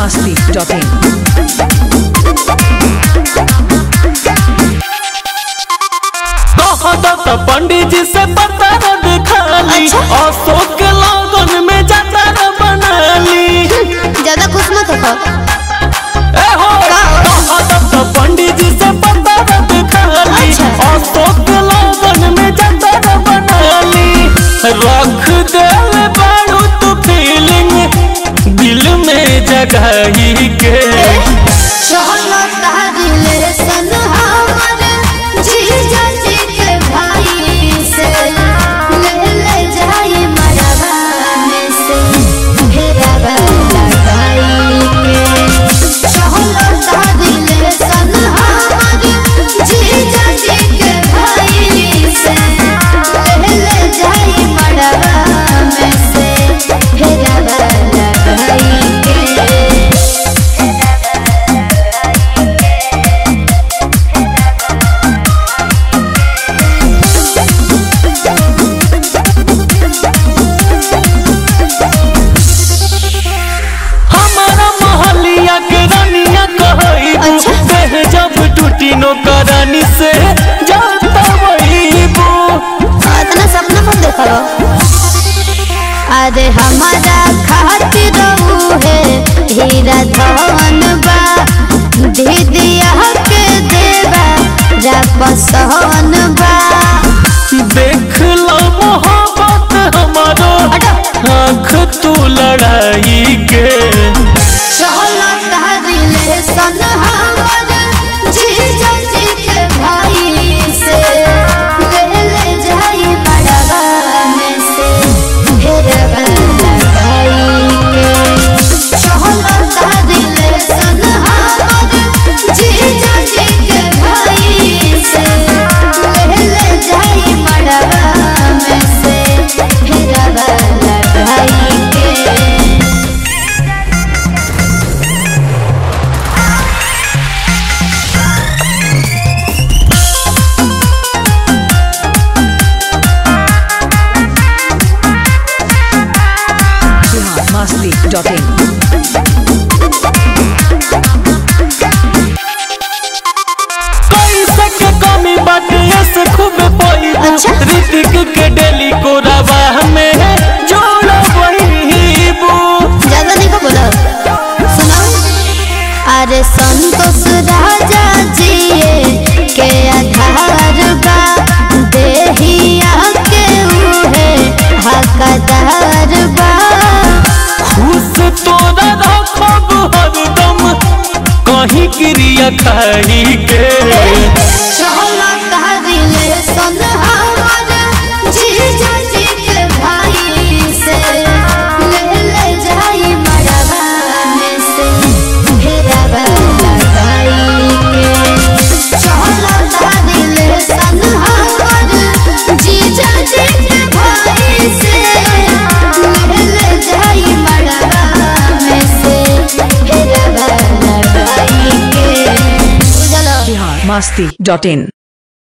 masti.in. कहत पंडित जी से पतर दिखाली अशोक के लगन में जतर बनाली ज्यादा खुश मत हो ए हो कहत पंडित जी से पतर दिखाली अच्छा। अशोक के लगन में जतर बनाली रख देल बारू तू फीलिंग दिल में जगही के चलो तारिले सन हमर जीजा जी के भाई से ले ले जाई मरवा में से फेरवा लगाई के चलो तारिले सन हमर जीजा जी के भाई से ले ले जाई मरवा में से फेरवा लगाई के हमारा मोहलिया के रानिया कहई अच्छा। देह जब टूटी नो करानी से जाता वहीबू इतना सपना कौन देखो अरे हमारा खातिर है हीरा धन बा दीदिया के देवा रापसहन बा देख लो मोहब्बत हमारो आँख तू लड़ाई के चलो तारिले सन हमर जीजा जी के भाई से ले ले जाई मड़वा में से फेरवा लगाई के चलो तारिले सन हमर जीजा जी के भाई से ले ले जाई मड़वा में से फेरवा लगाई के Bihar masti.in. कैसे के कमी बाटे से खूब पाई अच्छा। ऋतिक के डेली को रवा में जोड़ा वहीबू ज्यादा नहीं को बोला सुनाओ अरे संतोष राजा जी के आधार बा देहिया के उहे हकदार बा खुश तोरा रखब हरदम कहीं क्रिया खाई के चलो तारिले सन हमर जीजा जी के भाई से ले ले जाई मड़वा में से फेरवा लगाई के चलो तारिले सन हमर जीजा जी के भाई से ले ले जाई मड़वा में से फेरवा लगाई के चलो Bihar masti.in.